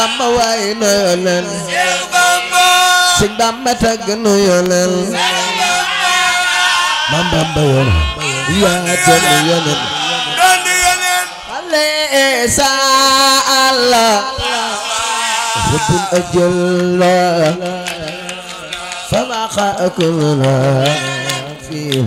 Bamba waay na yonen Sëñ Bamba tagg nu yonen Mam Bamba yonen yaa doon yonen Alaysa Allah Rabbul ajalla فما خاكنا في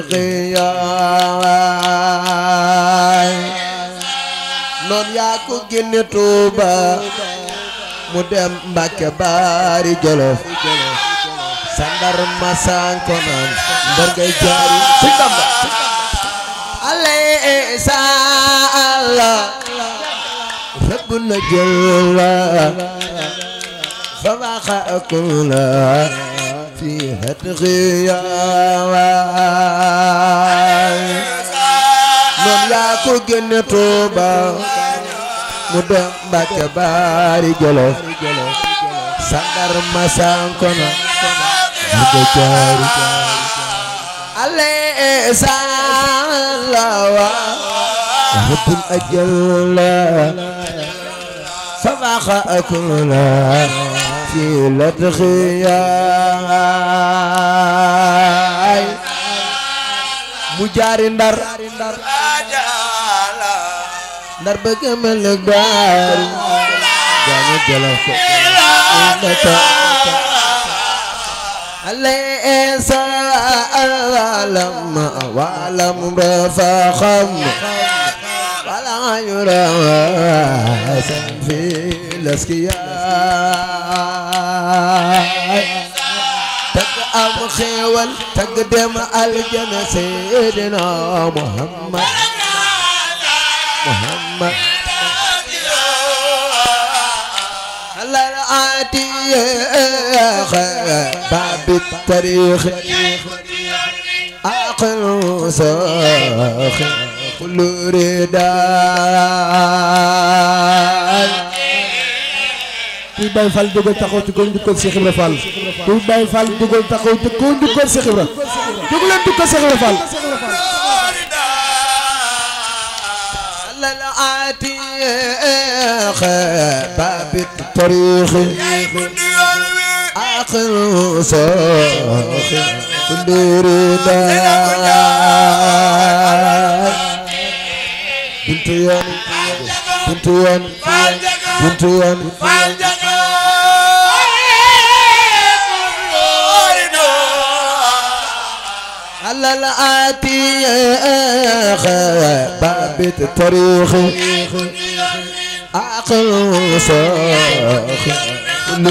هتقيا noon yaa ko génne Tuuba mu dem Mbàkke Baari Jolof sandar ma sanko naan ndar ngay jaari si Bamba alaysa Allah rëbb na jël فما خاكنا في هتغيا noon yaa ko génne Tuuba mu dem Mbàkke Baari Jolof sandar ma sankona mu ko jaari alaysa lawa rabbul ajalla فما خاكنا في لدخياي مجاري ndar ndar bëgg mel ak baar jaanu jolof ko ndata alaysa alam walam rafaxam wala yura في الاسكياء تك ام خيول تقدم الجنة سيدنا محمد محمد على العادي باب التاريخ عقل ساخ كل رداء kuy Baye Fall dugal taxaw ci ko njukkal Cheikh Ibra Fall kuy Baye Fall dugal taxaw ci ko njukkal Cheikh Ibra dugg leen njukkal Cheikh Ibra Fall على العتيق باب الطريق آخر صاخ كل رداء بنت يوم بنت يوم بنت يوم على العتيق باب الطريق آخر صاخ كل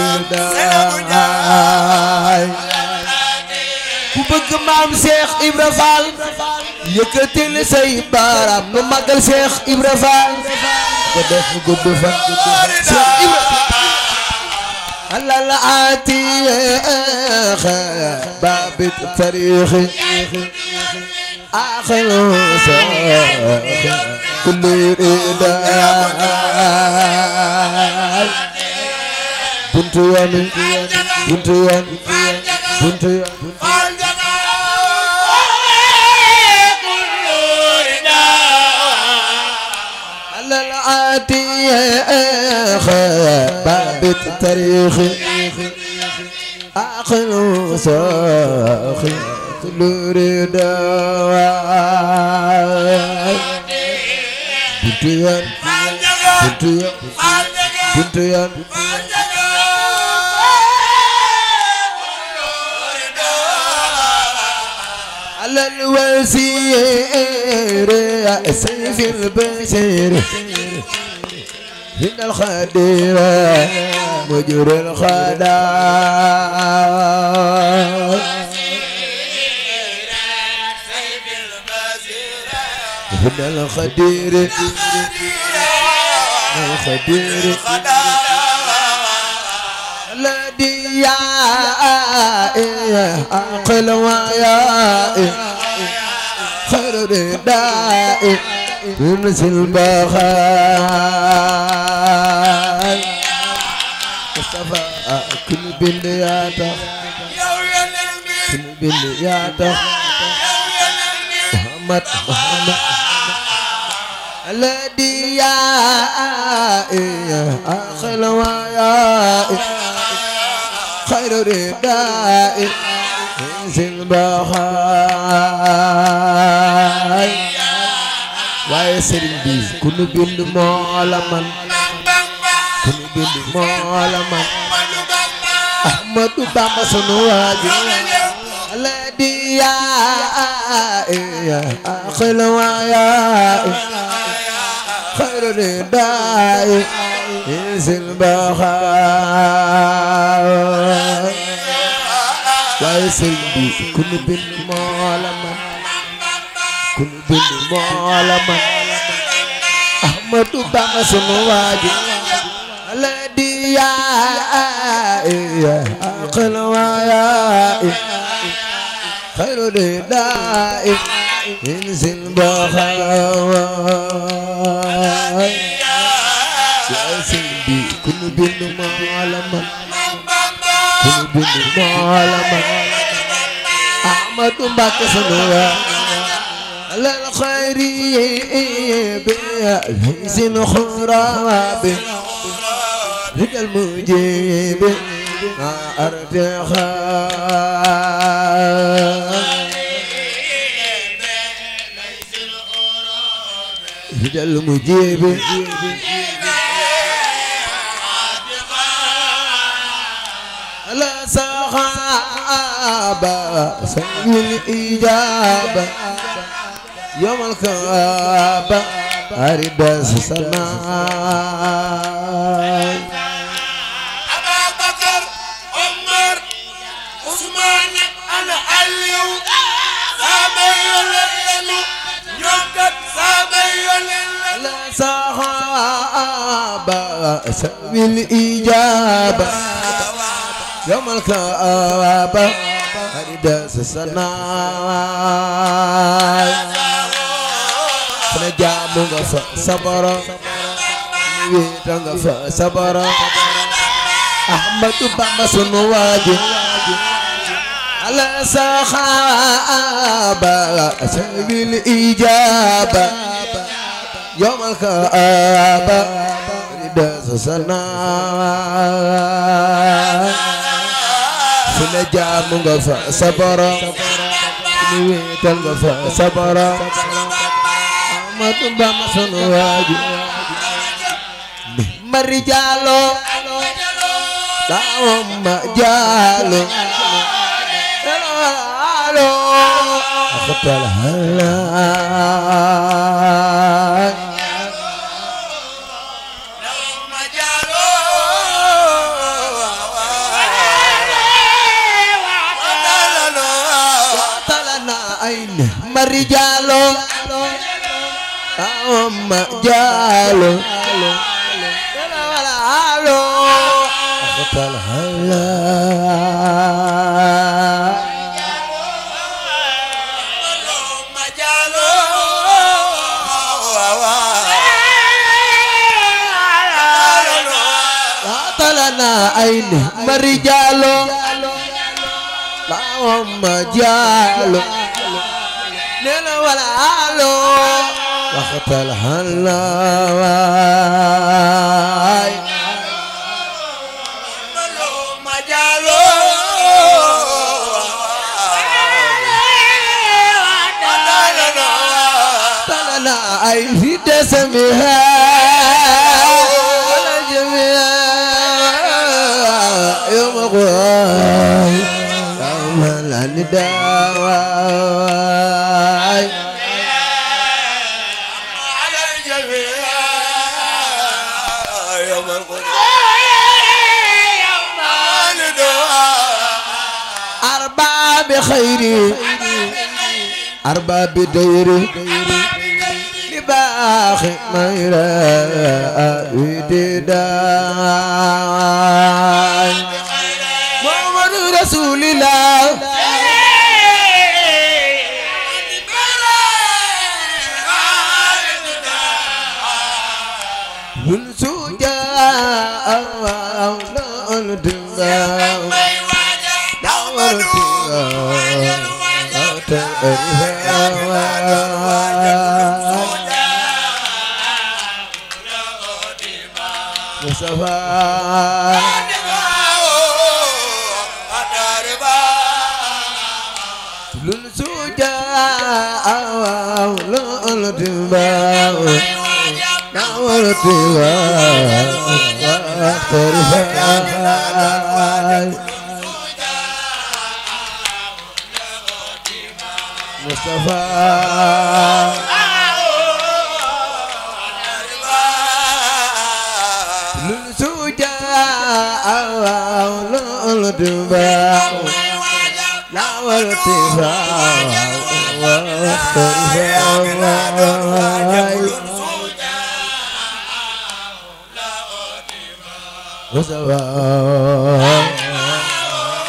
رداء ku bëgg maam Cheikh Ibra Fall yëkkatil say baaraam nu magal Cheikh Ibra Fall ko def gudd fan Cheikh Ibra على العتيق باب التاريخ آخر صاخ كل رداء بنت يوم بنت يوم بنت يوم على العتيق باب التاريخ آخر صاخ كل رداء بنت يوم بنت يوم بنت يوم على الوزير سيف البشير من الخدير مجرى الخدار من الخدير من الخدير الذي يا عقل ويا خير رداء ينسي البخار مصطفى كل بلياته كل بلياته محمد محمد الذي يا أخل ويا خير رداء انزل بخاي waaye sëriñ bi ku nu bind moo la man ku nu bind moo la man Ahmadu Bamba sunu waaji الذي يا أخل ويا خير رداء انزل بخاء waaye sëriñ bi ku nu bind moo la man ku nu bind moo la man Ahmadu Bamba sunu waaji الذي يا أقل ويا خير رداء انزل بخاء يا سيدي كل بن معلما كل بن معلما أحمد بك سنوا على الخير بأليس خراب رد المجيب ما أرتخى رد المجيب على صحابة سوي الإجابة يوم الكعبة أريد السماء أبا بكر عمر عثمان أنا عليو صابي يللنو نيوكت صابي يللنو لا صحابة سوي الإجابة يوم الكعبة أريد السماء fana jaamu nga fa sabara ni wéeta nga fa sabara Ahmadu Bamba sunu waaji ala saxaaba sabil ijaaba yawmal kaaba rida sana fana jaamu nga fa sabara ni wéeta nga fa sabara Ahmadu Bamba sunu waaji mari jaalo taawam ma jaalo jaalo akhtal halal ma jaalo talana ayn mari jaalo taawam ma jaalo jaalo akhtal halal ma jaalo طلنا عين مرجالو لا هم جالو نلا ولا علو وقت الهلاي ma jaalo طلنا عين في دسمها على جميع يوم غواي يوم النداء على الجميع يوم القدس أربعة بخير أربعة بدير لباخ ميرا ودداي محمد رسول الله من سجاء أولى الدنيا Mustafa lul suja lul tiba nawal tiba terfai Mustafa lul suja lul tiba nawal tiba terfai Mustafa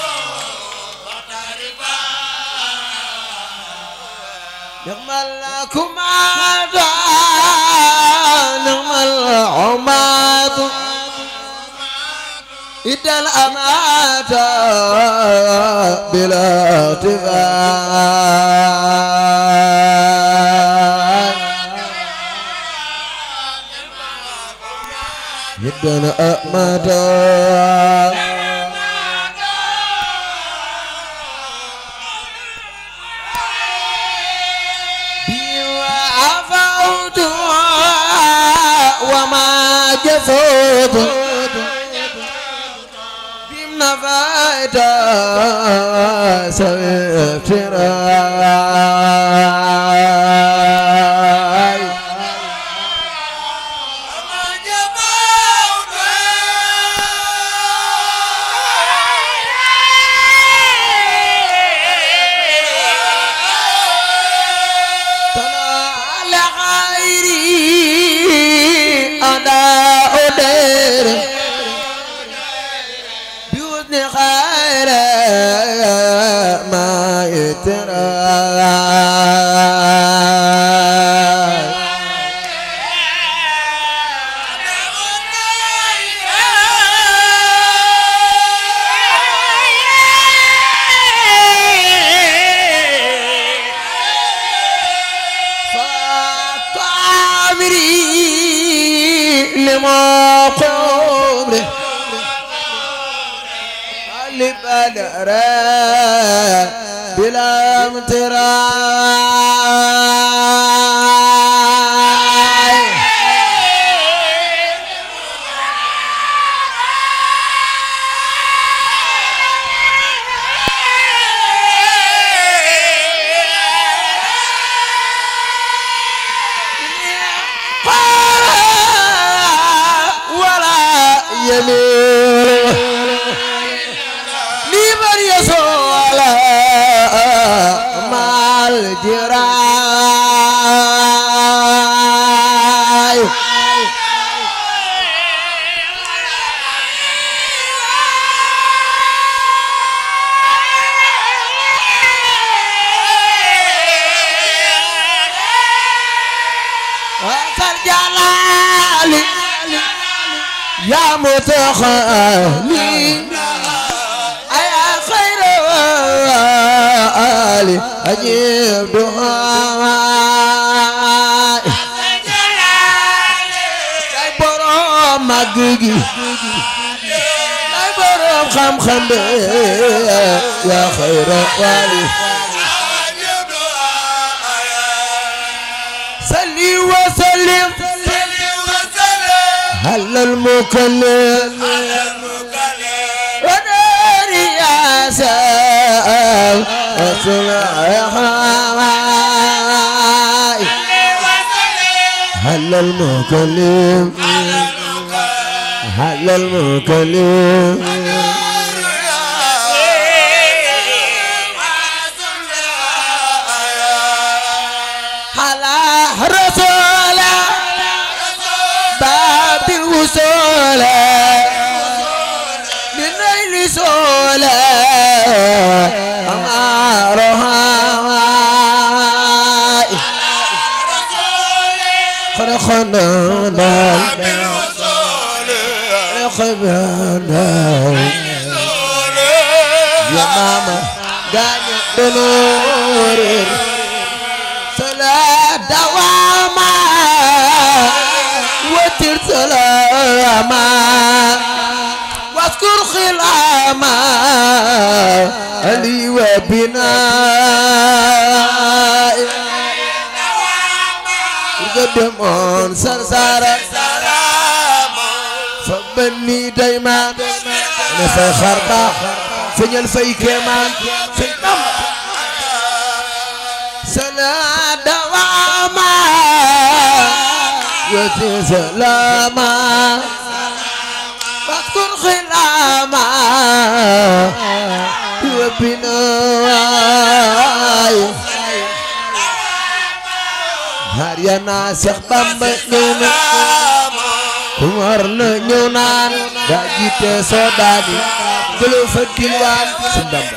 نعم الكماد نعم العماد إذا الأمات بلا ارتفاع إذا الأمات عفوت وما جفوت بمن فايت سويت راي طلع لغيري أنا أدير بوزن خير ما يترى فطامري لما قمري اللي بدر بلا امتراي ولا يميل لمن يسول مع الجراي وكالجلال يا متخالي يا خير آلي أجيب دعائي kay borom màgg gi kay borom xam-xam be yaa xayra waali salli wa sallim halal mukallim wa dari ya sal asulahai halal mukallim halal mukallim على رسول باب الوصول للنيل سول أمارها خلقنا خلقنا يا ماما دانيو دنور صلاة دواما وتر سلاما خلاما لي وبناء قدمون سرسارة فبني دايما انا في خربة فين الفي كمان في الدم سلا دواما وفي سلاما واذكر خلاما وبناء har ya naa Seex Bamba ñëw na ku war na ñëw naan daa jiite soo daani jëloo fa dilwaan si Bamba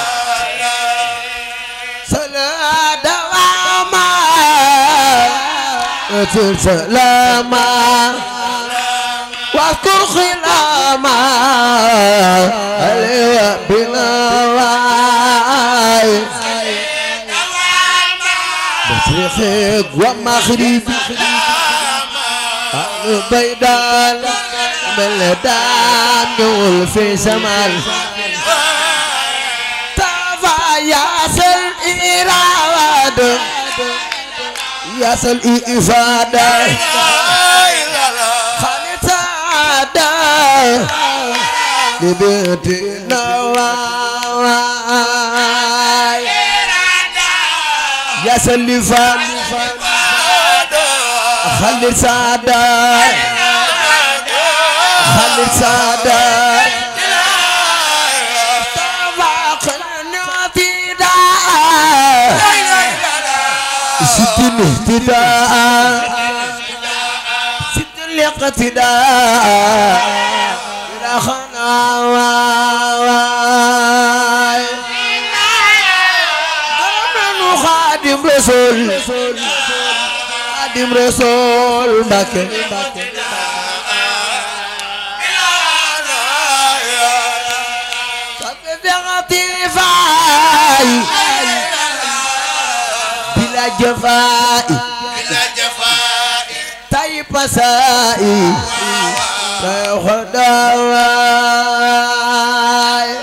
sala dawama atul salama واذكر خلاما علي بنواي مشرق ومغرب بيدان بلدان نول في شمال تافا ياسل إراد ياسل إفادة خالصة لبيتنا واي ياسل إفادة خالد سعادة خالد سعادة طبقنا في داء ست الاهتداء ست الاقتداء إلى خناواي ضربنا خادم رسول خادم رسول بكر فاي بلا جفاء طيب سائي خداواي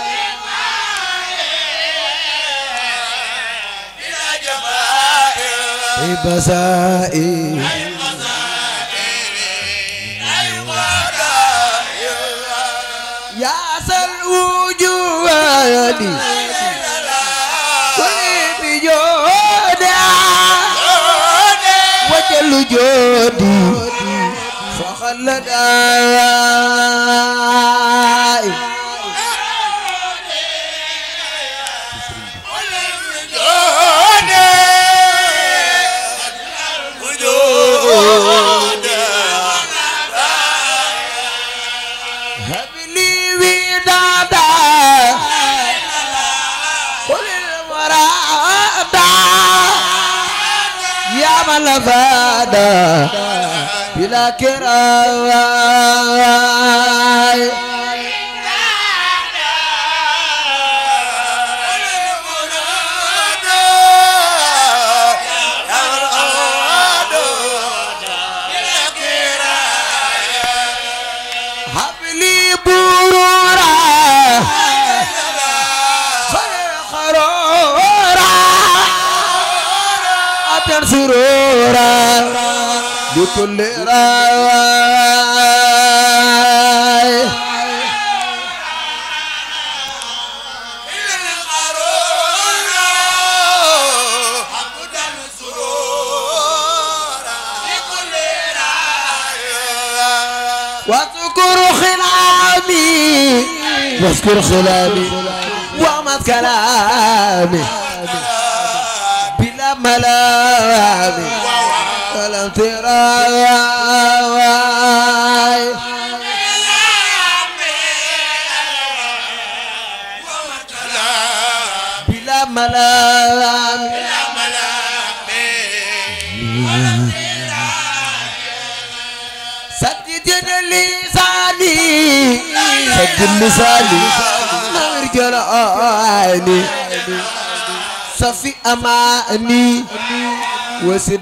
طيب سائي يا سل وجودي كل بجودا وجل جودي فخلد آي هب لي ودادا قل المرادا يا من فادا بلا كراي هب لي برورا خرورا أتن سرورا بكل راي واذكر خلامي واذكر خلامي وامد كلامي بلا ملامي ولم تراي بلا ملامي سدد لساني سدد لساني نور جراني صفي أماني وسد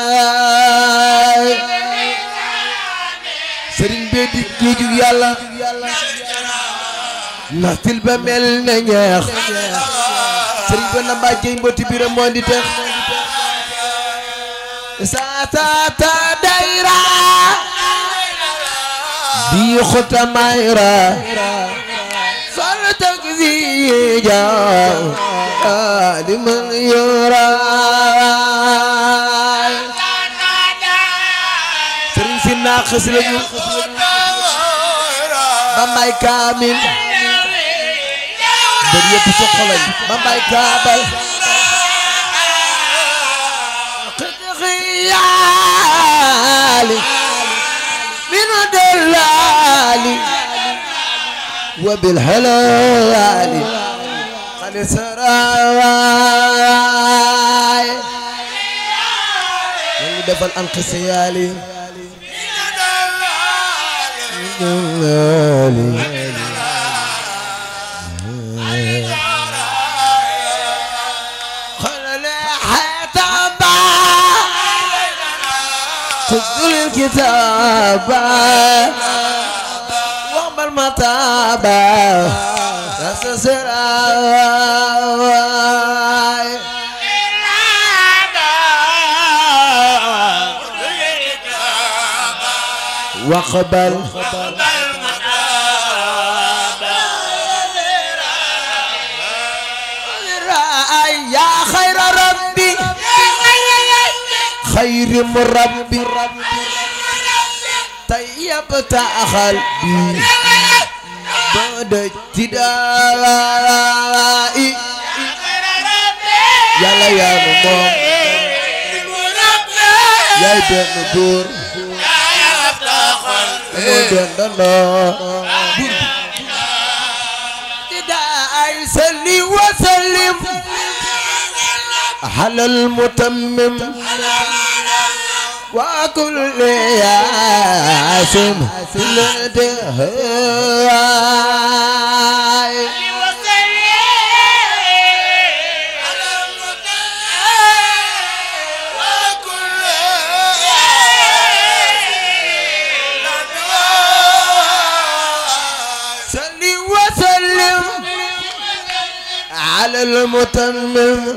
براي sëriñ bee di géeju yàlla ndax til ba mel na ñeex sëriñ ba na mbàjjey mboti biram moo di tex sa ta ta dayra bi xota mayra fal takzija liman yura sëriñ si naaxis lañu ba may kaamil bër yëpp soxla lañ ba may kaabal xiyaali minu delaali wa bil halaali xali saraay ñu defal an xiyaali خذ الكتاب واقبل متابا تسسراي واقبل يا خير ربي خير مربي طيبت قلبي بعد ابتدائي يلا يا ماما يا بن دور ابتدائي سلي وسلم على المتمم وكل ياسم في الدهاي سلي وسلم على المتمم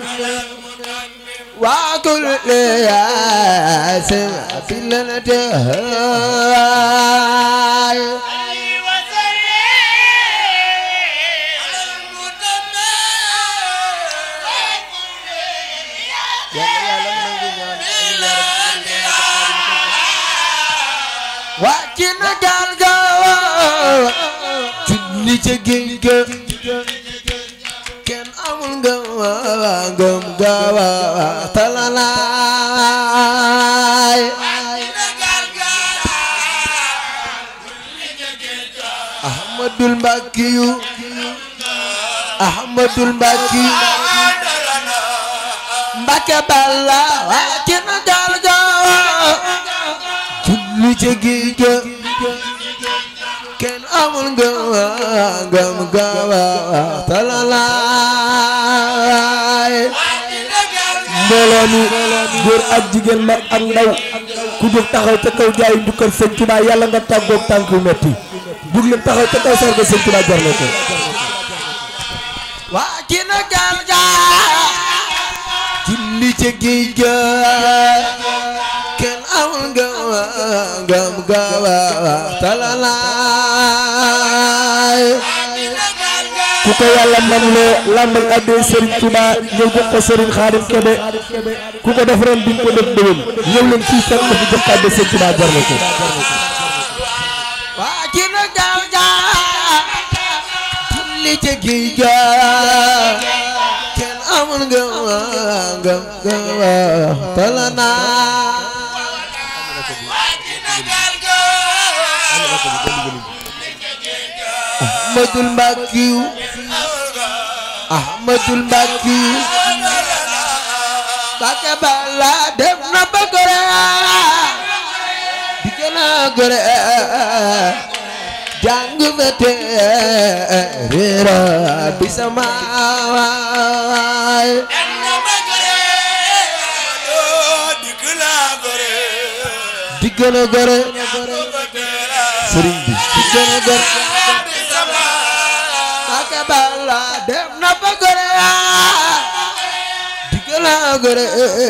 وكل ياسم في الانتهاء wàccina gaal ga julli ca géej ga kenn amul ngëm ngëm gawa talalaay ahmadul mbakkiyu ahmadul mbakkiyu mbakke balla wàccina gaal ga julli ca géej ga kenn amul ngëm ngëm gawa talalaay mbooloo mi góor ak jigéen mag ak ndaw ku jóg taxaw ca kaw jaayu njukkal sëñ Tuubaa yàlla nga tàggoog tànk yu metti jug leen taxaw ca kaw sarga sëñ Tuubaa jar na ko waa ki na gaal ga julli ca géej ga kenn amul ngëm ngëm gawa talalaay ku ko yàlla man loo làmbal addee Serigne Touba ñëw jox ko Serigne Khadim Kébé ku ko def ren di nga ko def déwén ñëw leen fii fekk na fi jox ko addee Serigne Touba jar na ko waa ki na gaal ga julli ca géej ga kenn amul ngëm ngëm gawa talalaay Ahmadul Mbakkiyu Ahmadul Mbakkiyu Mbàkke Balla dem na ba gore di gën a gore jàng ba téere bi sama waay di gën a gore sëriñ bi ci gën a gor Mbàkke Balla dem na ba gore di gën a gore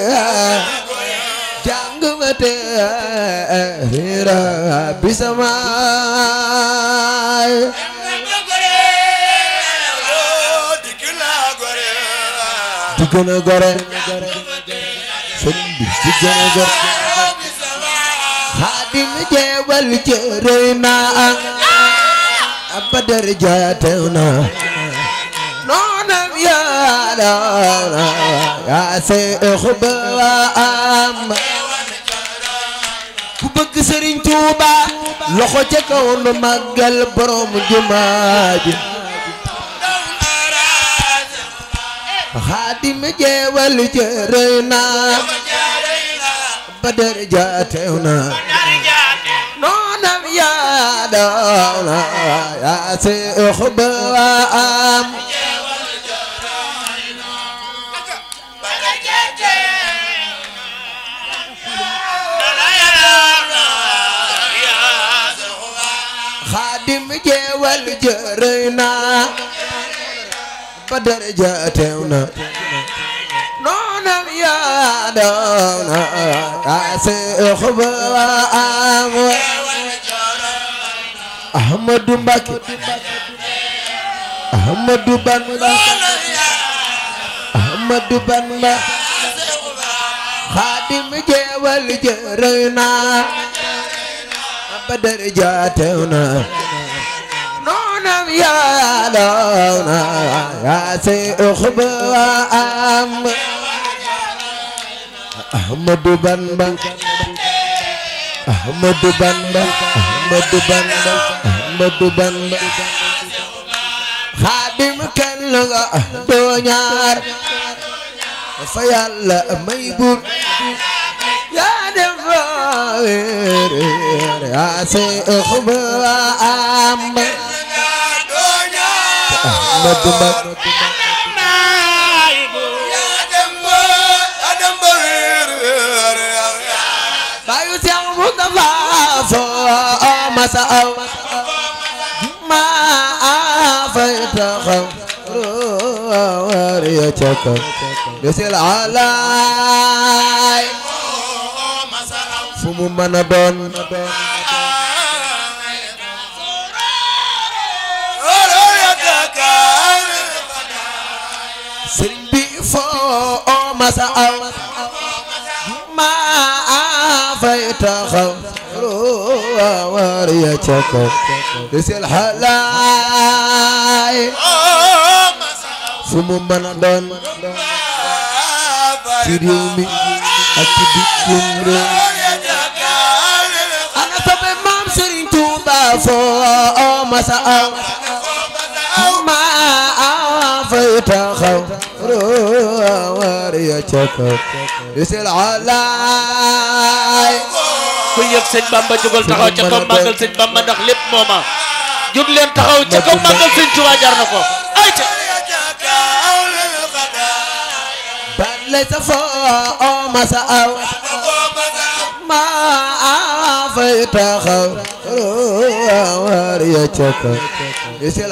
jàng ma te riira bi samaay di gën a gore sëriñ bi di gën a gore xaadim jeewal jërëy naa abadar jaatew na noonam yaala yaa seex ba am ku bëgg sëriñ Tuuba loxo ca kaw nu màggal borom jumaa ji xaadim jeewal jërëy naa badar jaatew na noonam yaa dawna yaa seex ba am xaadim jeewal jërëy na badar jaatew na noonam yaa dawna yaa seex ba am Ahmadu Mbàkke Ahmadu Bamba Ahmadu Bamba Xaadim jeewal jërëy na Badar jaatew na noonam yaa daw na yaa seex ba am Ahmadu Bamba Ahmadu Bamba Ahmadu Bamba Ahmadu Bamba Xaadim kenn nga doo ñaar fa Yàlla may bur yaa dem fa weer yaa seex ba am Ahmadu Bamba bayu Seex Mustafa foo masa aw ma fay taxaw war ya cakaw desil alaay fu mu mën a doon sëriñ bi foo masa aw ma fay taxaw war ya cakaw desil alaay fu mu mën a doon ci réew mi ak ci bitim réew ana soppe maam Serigne Touba foo masa aw ma fay taxaw war ya cakaw desil alaay ku yëg sëñ Bamba jógal taxaw ca kaw màggal sëñ Bamba ndax lépp mooma jóg leen taxaw ca kaw màggal sëñ Tuubaa jar na ko ay ca ban lay sa foo masa aw ma fay taxaw war ya cakaw desil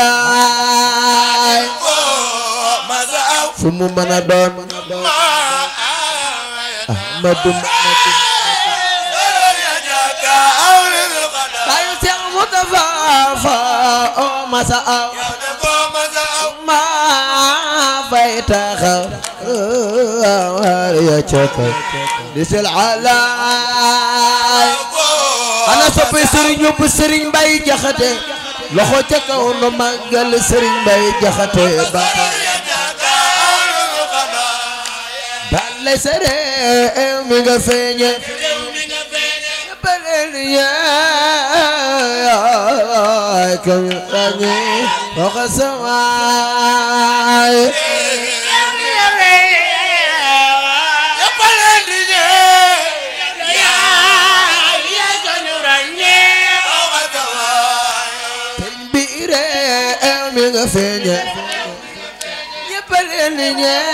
alaay fu mu mën a doon Ahmadu bayu Seex Mustafa fa o masa aw ma fay taxaw war ya cakaw desil alaay ana soppe sëriñ yóbbu sëriñ Mbay Jaxate loxo ca kaw no màggal sëriñ Mbay Jaxate ba balay sa réew mi nga feeñe baleen yaay kam rañe waxa samaay sëriñ bi réew mi nga feeñe ñëpp leen di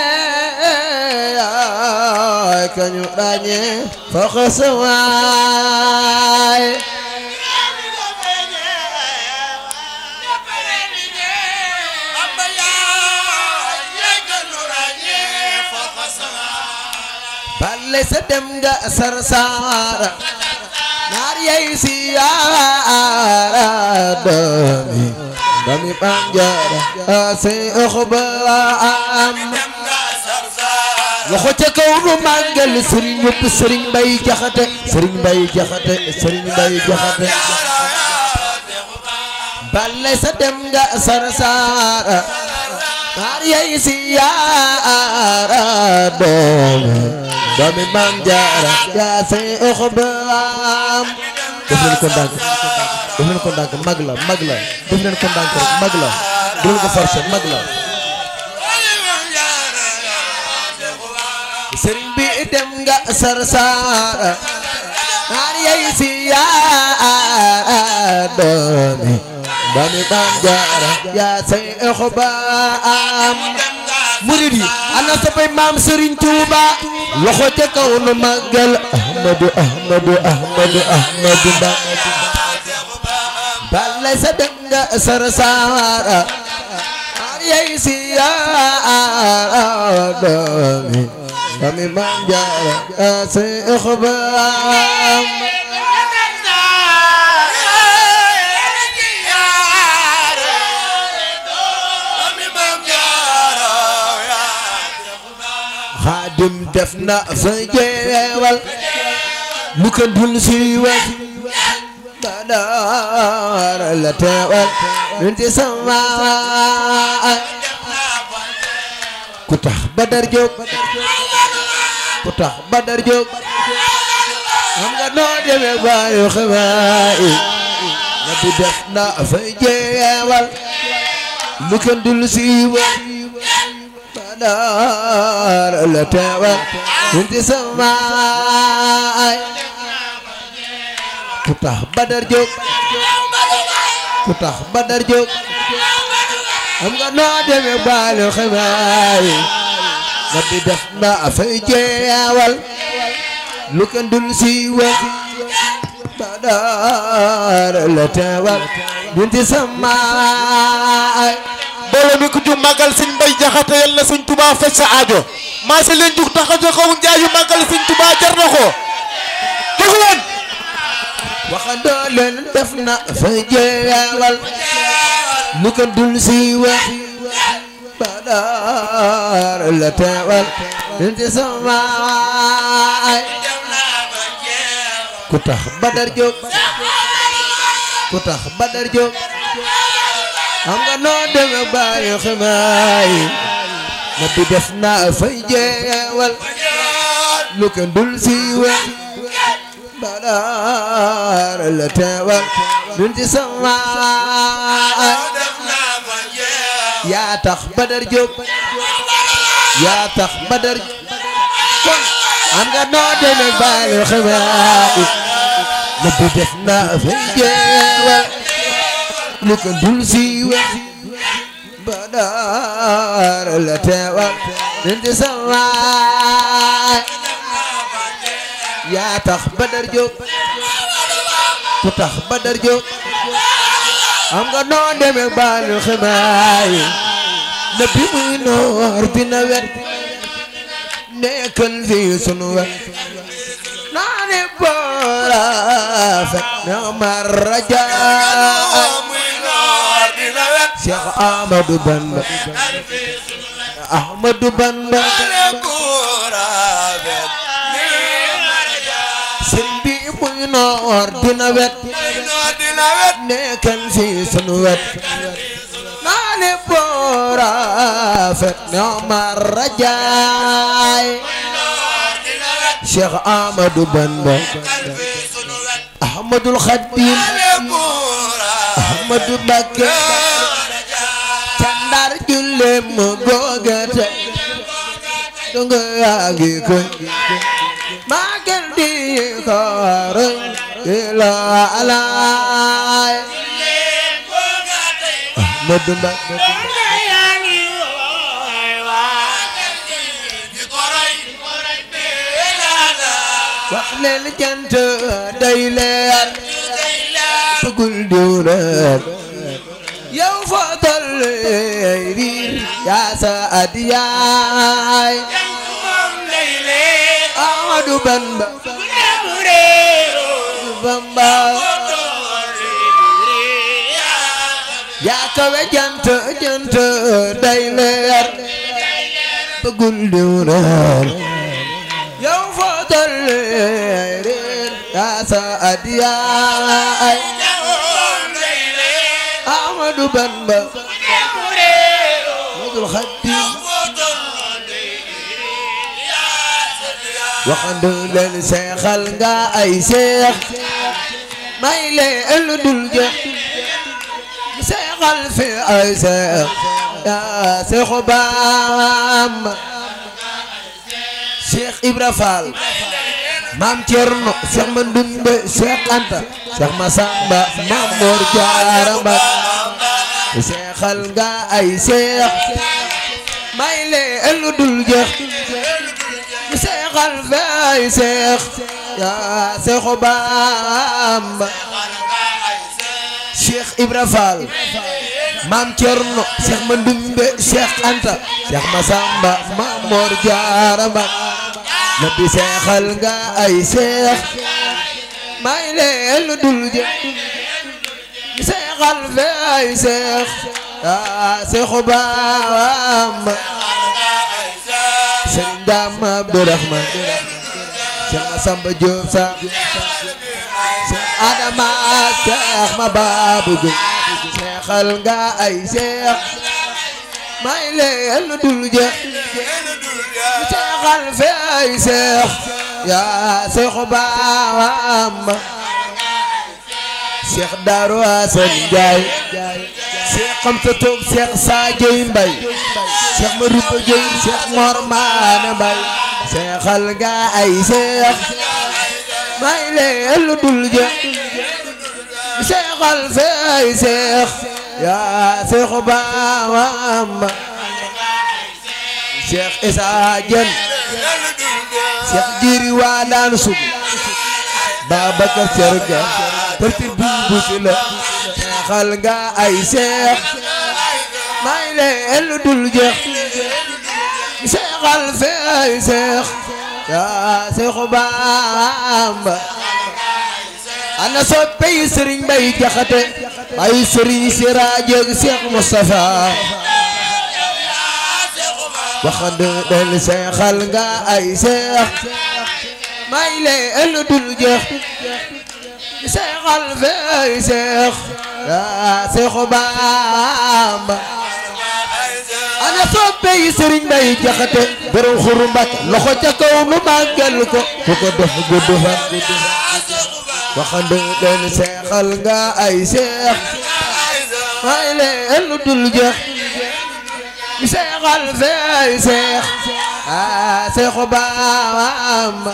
ñeey kañu ràññee fa xasawaay ballay sa dem nga sarsaara naar yay siyaara doomi doomi banjara asay oxbaam loxo ca kaw nu màggal sëriñ ñëpp sëriñ bay jaxate sëriñ bay jaxate sëriñ bay jaxate ballay sa dem nga sarsaara naar yay siyaara doomi doomi maam jaara yaa say oxbaam def leen ko ndànk def leen ko ndànk mag la mag la def leen ko ndànk rek mag la du leen ko forcer mag la sëriñ bi dem nga sarsaara naar yay siyaara doomi doomi maam jaara yaa say oxbaam murid yi ana sapay maam Serigne Touba loxo ca kaw nu màggal Ahmadu Ahmadu Ahmadu Ahmadu Ba balay sa dem nga sarsaara ar yay siyaara doomi doomi maam jaara yaa say oxbaam xaadim def na fa jeewal lu ko dul siiwal badar la teewal nun ci sama ku tax badar jóg ku tax badar jóg xam nga noo demee baayu xibaar na bi def na fa jeewal lu ko dul siiwal badar la teewal nun ci sama ku tax badar jóg ku tax badar jóg xam nga noo demee baalu xibaar yi na bi def na fay jeewal lu kenn dul siiwal badar la teewal nun ci sama mbooloo mi ku jug màggal sëñ Mbay Jaxate yal na sëñ Tuubaa faj sa aajo maa si leen jug tax a joxaw njaayu màggal sëñ Tuubaa jar na ko jóg leen waxandoo leen def na fa jeewal lu ko dul siiwal badar la teewal nun ci sama ku tax badar jóg ku tax badar jóg xam nga noo deme bàyyi xibaar yi na bi def na fay jeewal lu ko dul siiwal badar la teewal nun ci sama yaa tax badar jóg yaa tax badar kon xam nga noo deme bàyyi xibaar yi na bi def na fay jeewal lu ko dul siiwal badar la teewal nun ci sama yaa tax badar jóg ku tax badar jóg xam nga noo demee baalu xibaar yi na bi muy noor bi na wet nekkal fii sunu wet naa ne boora fekk na marraja Cheikh Ahmadou Bamba Ahmadou Bamba sëriñ bi muy noor dina wet nekkal fii sunu wet naa ne boora fekk na marrajaay Cheikh Ahmadou Bamba Ahmadul Khadim Ahmadou Mbacké ca Ndar julle mu googate dunga yaagi koy magal di kooroy ila alaay Ahmadou Mbacké wax leen jant day leer sugul diwleer yow fa toll riir yaa sa adiyaay Ahmadu Ahmadu Bamba Bamba yaa kawe jant jant day leer bëggul diw reer yow foo dolli reer yaa sa adiyaay Ahmadu Bamba Modul Xaadim waxandu leen seexal nga ay seex may leen lu dul jeex seexal fi ay seex yaa seexu Bamba Cheikh Ibra Fall Maam Cerno Cheikh Mandumbe Cheikh Anta Cheikh Masamba Maam Mor Jaara Mbàkke seexal nga ay seex may leen lu dul jeex seexal fi ay seex yaa seexu Bamba Cheikh Ibra Fall Maam Cerno Cheikh Mandumbe Cheikh Anta Cheikh Masamba Maam Mor Jaara Mbàkke na bi seexal nga ay seex may leen lu dul jeex seexal fi ay seex yaa seexu Bamba Sëriñ Daam Abdourahman Cheikh Masamba Diop sa Cheikh Adama Cheikh ma Babu Gueye seexal nga ay seex may leen lu dul jeex seexal fi ay seex yaa seexu Bamba Cheikh Darou Assane Ndiaye Cheikh Xamsa Toog Cheikh Sadio Mbaye Cheikh Marouba Gueye Cheikh Mor Maane Mbaye seexal nga ay seex may leen lu dul jeex seexal fi ay seex yaa seexu Bamba Cheikh Issa Diène Cheikh Jiri waa daan sub Babacar Serga përtir bu bu si la seexal nga ay seex may leen lu dul jeex seexal fi ay seex yaa seexu Bamba ana soppe yi Sëriñ Mbay Jaxate ay Sëriñ Siraaj ak Seex Mustafa waxande del seexal nga ay seex may leen lu dul jeex seexal fi ay seex yaa seexu Bamba ana soppe yi Sëriñ Mbay Jaxate borom xuru Mbàkke loxo ca kaw nu màggal ko ku ko def gudd fan waxande del seexal nga ay seex may leen lu dul jeex seexal fi ay seex aa seexu Bamba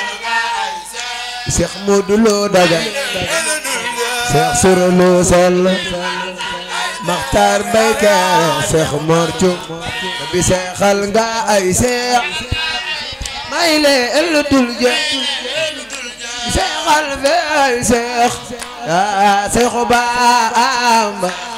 seex Moodu Lo Daga seex Sura Lo Sall Maxtaar Mbay Kaare seex Mor Cum bi seexal nga ay seex may leen lu dul jeex seexal fi ay seex aa seexu Bamba